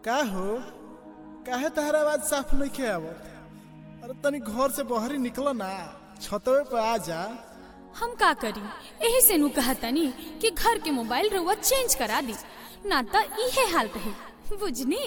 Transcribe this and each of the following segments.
का हो काहे तहरा आवाज साफ नहीं आवत अरे तनी घर से बहरी निकलो ना छतवे पे आ जा हम का करी एही से नु कहतनी कि घर के मोबाइल रउआ चेंज करा दी ना त इहे हाल रही बुझनी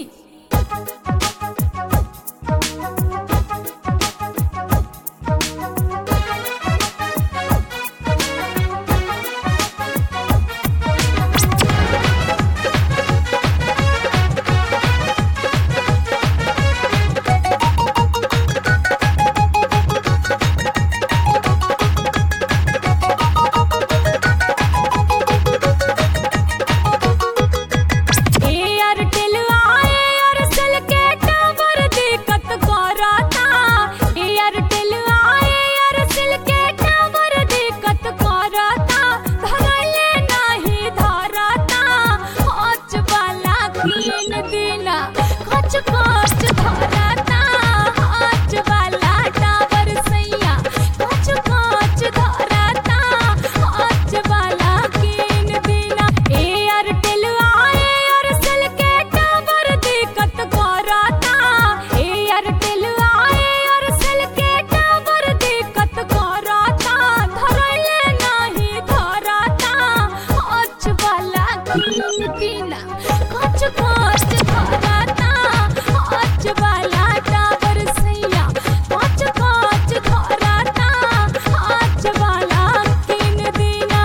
एयरटेल आए एयरसेल के टावर दिक्कत करता एयरटेल आए एयरसेल के टावर दिक्कत करता धरले नहीं धरता हच वाला तीन दिना खच खच धरता हच वाला टावर सैया खच खच धरता हच वाला तीन दिना एयरटेल आए एयरसेल के टावर दिक्कत करता एयरटेल आए एयरसेल के टावर दिक्कत करता धरले नहीं धरता हच वाला तीन दिना खच खच धरता हच वाला टावर सैया खच खच धरता हच वाला तीन दिना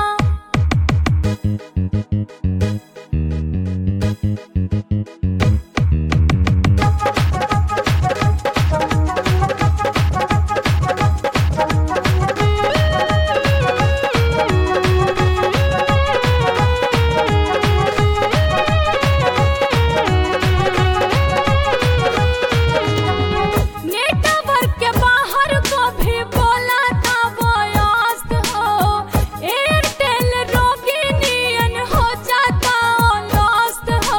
नेटवर्क के बाहर को भी बोला था वयस्त हो एयरटेल रोगी नियन हो जाता लॉस्ट हो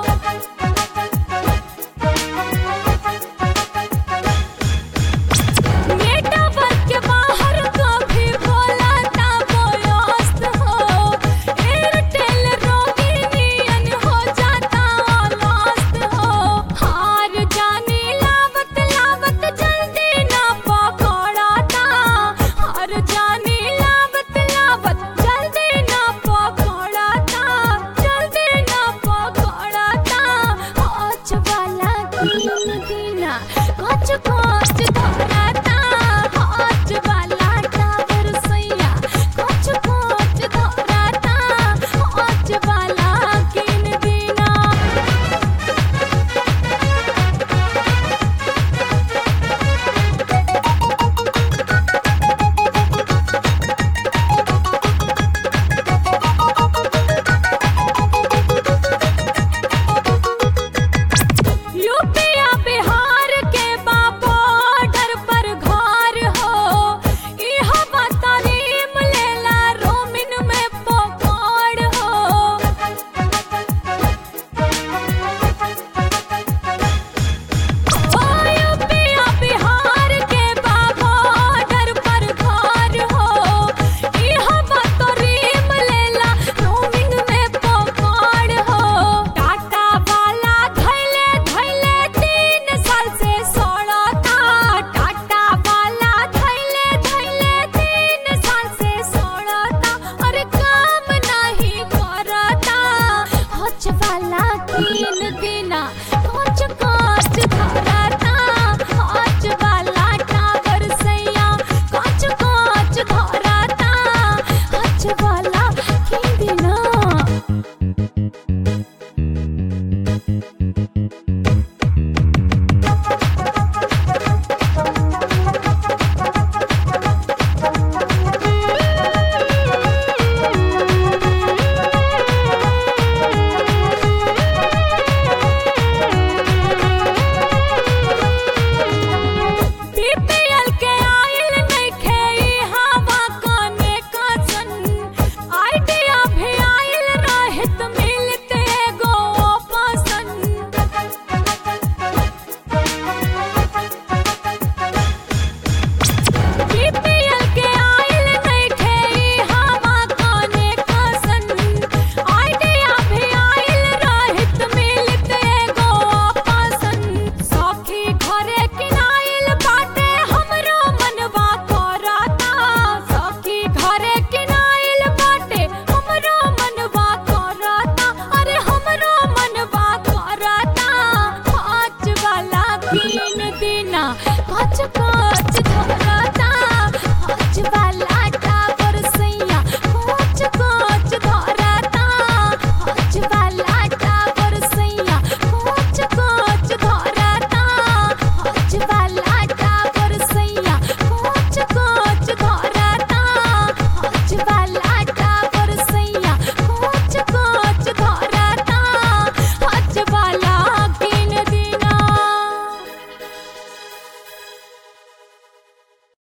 नेटवर्क के बाहर को भी बोला था वयस्त हो एयरटेल रोगी नियन हो जाता लॉस्ट हो हार जानी लावत लावत जल्दी ना पकड़ता हार जानी लावत लावत जल्दी ना पकड़ता जल्दी ना पकड़ता होच वाला तीन दिना कच कच धरता होच वाला टावर सैया कच कच धरता होच वाला किन दिना यूपिया बिहार के बॉर्डर पर घर हो इह बतारीम लेला रोमिन में पकड़ हो ओ यूपिया बिहार के बॉर्डर पर घर हो इह बतारीम लेला रोमिन में पकड़ हो टाटा वाला धैले धैले तीन साल से सड़ता टाटा वाला धैले धैले तीन साल से सड़ता अरे काम नहीं करता हच वाला तीन